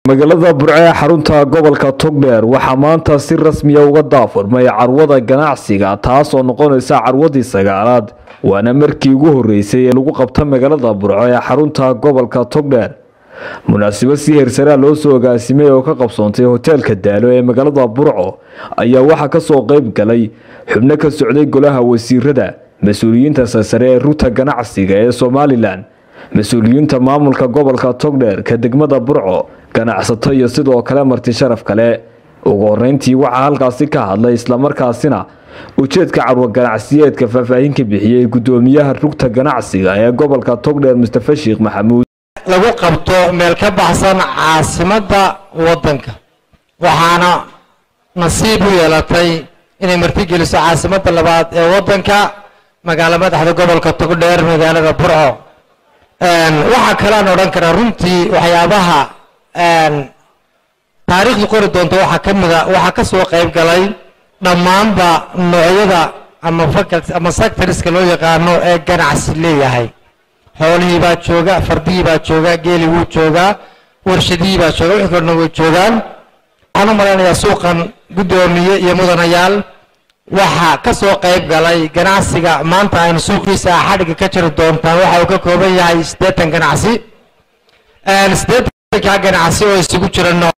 magaalada burco ee xarunta gobolka togdheer waxaa maanta si rasmiya uga daafurmay carwada ganacsiga taasoo noqonaysa carwadii sagaalaad waana markii ugu horeysay ee lagu qabta magaalada burco ee xarunta gobolka togdheer munaasabad si heersaraa loo soo agaasimay oo ka qabsoontay hoteelka daalo ee magaalada burco ayaa waxaa kasoo qeyb galay xubno ka socday golaha wasiirada mas-uuliyiinta sarsare ee ruta ganacsiga ee somalilan mas-uuliyiinta maamulka gobolka togdheer ka degmada burco ganacsato iyo sidoo kale marti sharaf kale ugu horeyntii waxaa halkaasi ka hadlay islamarkaasina ujeedka carwo ganacsiyeedka faahfaahin ka bixiyey gudoomiyaha rugta ganacsiga ee gobolka togdheer mustafa sheekh maxamuud lagu qabto meel ka baxsan caasimadda waddanka waxaana nasiib u yeelatay inay martigeliso caasimadda labaad ee waddanka magaalo madaxda gobolka togdheer magaalada burco waxaa kalean odhan karaa runtii waxyaabaha taariikhdu qori doonto waxaa ka mida waxaa ka soo qayb galay dhammaanba noocyada ama faculty ama sectorska loo yaqaano ee ganacsi leeyahay xoolihii baa jooga fardihii baa jooga geeli wuu joogaa warshadihii baa jooga wixii kalena way joogaan waxaan u malaynayaa suuqan guddoomiye iyo mudanayaal waxaa ka soo qayb galay ganacsiga maanta aynu suuqiisa xadhigga ka jiri doontaan waxa uu ka kooban yahay siddeetan ganacsi siddeetanka ganacsi oo isugu jira nooc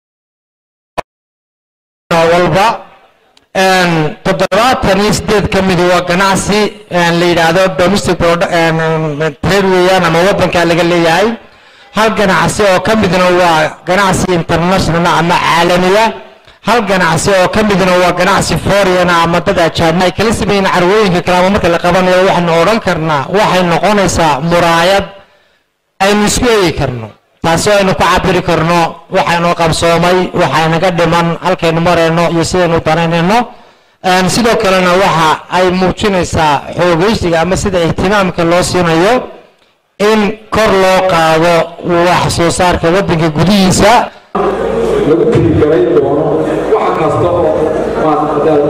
walba toddobaatan iyo sideed ka midi waa ganacsi la yidhaahdo domestic trade weeyaan ama waddanka laga leeyahay hal ganacsi oo ka midna waa ganacsi international ama caalamiya hal ganacsi oo ka midna waa ganacsi foreign ama dad ajaanib ay kala sameeyeen carwooyinka kale ama marka la qabanayo waxaynu odhan karnaa waxay noqonaysaa muraayad aynu isku eegi karno taasi aynu ku cabiri karno waxaynu qabsoomay waxaynaga dhiman halkaynu marayno iyo sidaynu danaynayno sidoo kalena waxa ay muujinaysaa xoogeysiga ama sida ihtimaamka loo siinayo in kor loo qaado wax soo saarka waddanka gudihiisa lagu tirigalay doono wax kasta oo maadadaal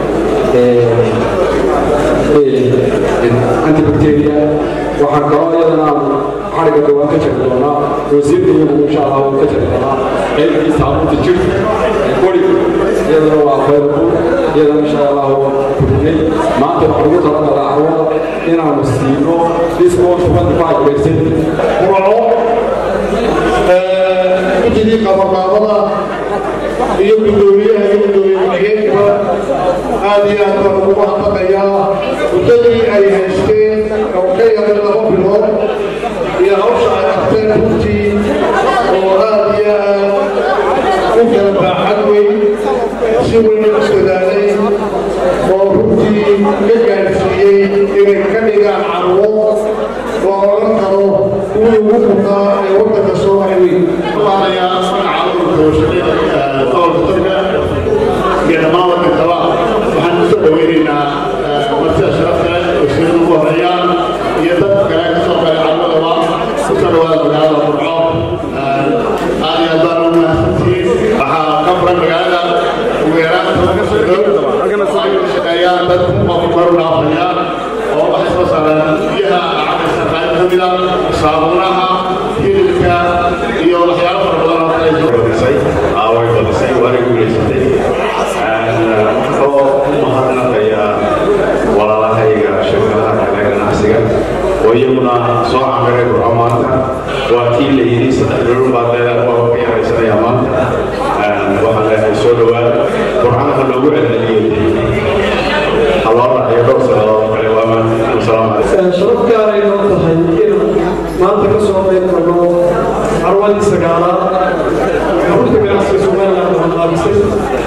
antibacteria waxaan kaloo iyadana xariga dhawaan ka jari doonaa wasiirkayana insha allah wuu ka jari doonaa qaybkii saabuunta jirka qori iyadana waa available iyadana insha allah waa kordhinay maanta waxaan ugu talagalaa carwada inaanu siino discount 25 percent guddigii qabanqaabada iyo guddoomiyaha iyo guddoomiye ku-xigeenka aad iyo aad baan ugu mahadnaqayaa muddadii ay haysteen oo ka yaray laba bilood iyo hawsha ay qabteen runtii oo aad iyo aad u kala baaxad weyn si weyn u dadaalay oo runtii ka gaadhsiiyey inay ka dhigaan carwo oo odhan karo kuwii ugu mudaa ee waddanka soo maray weyn waxaan usoo dhaweynaynaa martida sharafta wasiirada ugu horeeyaan iyo dadka kale ka soo galay carmadaba kusoo dhawaada magaalada burco aad iyo aad baan ugu mahadsantihiin waxaa ka furan magaalada ugu yaraan tobanka sodhow waxay ka shaqeeyaan dad qof maru dhaafaya oo waxay soo saaraan biyaha cabaysa qayb ka mida saabuunaha hilibka iyo waxyaalo fara badan oo kale way badisay waana guulaysatay wuxuu u mahadnaqayaa walaalahayga shirkadaha kale ganacsiga oo iyaguna soo camiray burco maanta waa kii la yidhi saddex bilood baa dee waa ka yaraysanayaa maanta waxaan leeyahay soo dhawaada burcana ha loogu celceliyo ha loo raaciyo dhowr sannadood oo kale waa wasalaamu calaykum sharaf gaaray noo tahay in maanta ka soo qayb galno carwadii sagaalaad xarunta ganacsiga somaliland waxaa qaabisay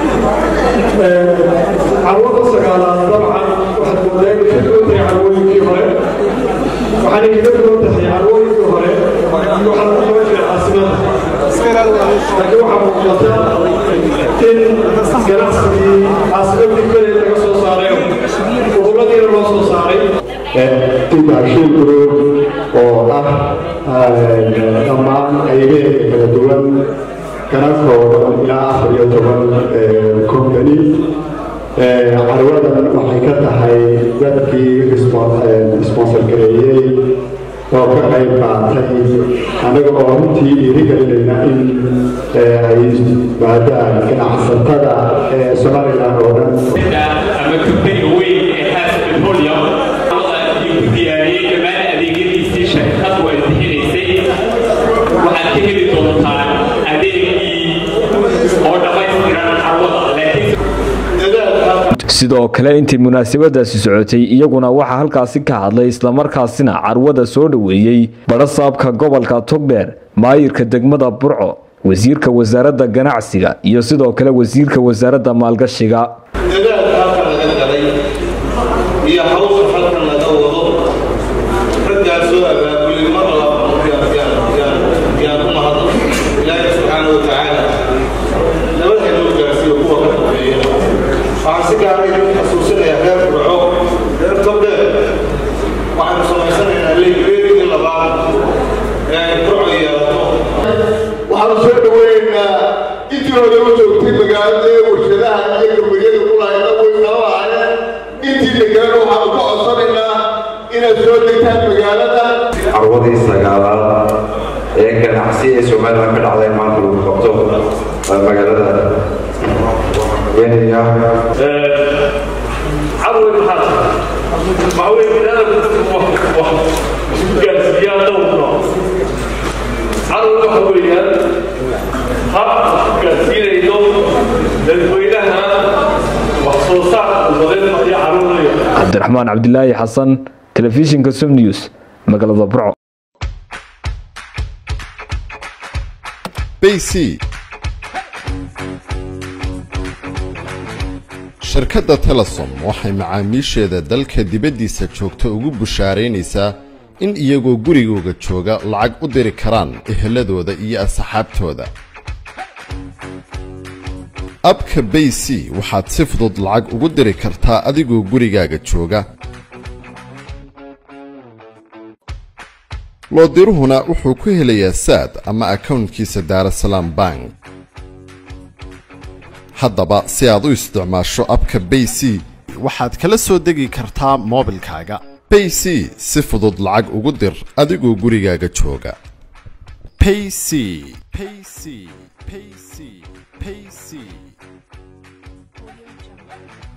carwada sagaalaad dabcan waxaad moodaa inay ka duwan tahay carwooyinkii hore waxaanay kaga duwan tahay carwooyinkii hore waxaa ku qaban jiray caasimada laakiin waxaa muuqata in ganacsigii caasimadii kale laga soo saaray goboladiina loo soo saaray intaashin group oo ah dhammaan qaybaheeda kala duwan kana kooban ilaa afar iyo toban company carwadan waxay ka tahay dadkii sponsor gareeyey oo ka qayb qaatay annaga oo runtii dhiirigelinayna in ay maadaan ganacsatada ee somalilan oo dhan ama kambaniga weyn ee haas petroleum iyo ku diyaariyey dhammaan adeegyadiisii shirkadu ay bixinaysay waxaad ka heli doontaan adeegii oo dhammaystiran carwada laakiin sidoo kale intii munaasabadaasi socotay iyaguna waxaa halkaasi ka hadlay islamarkaasina carwada soo dhoweeyey badhasaabka gobolka togdheer maayirka degmada burco wasiirka wasaaradda ganacsiga iyo sidoo kale wasiirka wasaaradda maalgashiga dadaal halka laga galay iyo hawsha halkan laga wado raggaasoo abaabulay mar yaan u mahadno ilaahi subxaana wa tacaala nabadha noo gaarsiiyo kuwa ka dambeeya waxaan si gaara idin xasuusinayaa reer burco reer togdheer waxaanu samaysanaynaa leegreedii labaad ee ay burco yeelato waxaanu soo dhaweynaynaa intii hore u joogtay magaalada ee warshadaha iyo gabariyada ku lahayna way nala lahaayeen intii degaan waxaanu ka codsanaynaa inaad soo degtaan magaalada carwadii sagaalaad ee ganacsi ee somalilan ka dhacday maanta lagu qabto magaalada kenya عروي الحاج معوي من هذا gaarsiiyaa dhowrno cadow waxa weeyaan hab gaarsiinayno dadweynaha wax soo saarka umadeed iyo caruuraya cabdiraxmaan cabdilaahi xasan telefishinka som news magaalada burco bc shirkadda telesom waxay macaamiisheeda dalka dibaddiisa joogta ugu bushaaraynaysaa in iyagoo gurigooga jooga lacag u diri karaan eheladooda iyo asxaabtooda abka bay c waxaad si fudud lacag ugu diri kartaa adigoo gurigaaga jooga loodiruhuna wuxuu ku helayaa saad ama akownkiisa daarasalaam bank haddaba si aad u isticmaasho abka bay c waxaad kala soo degi kartaa moobilkaaga bay c si fudud lacag ugu dir adigoo gurigaaga jooga payc payc payc payc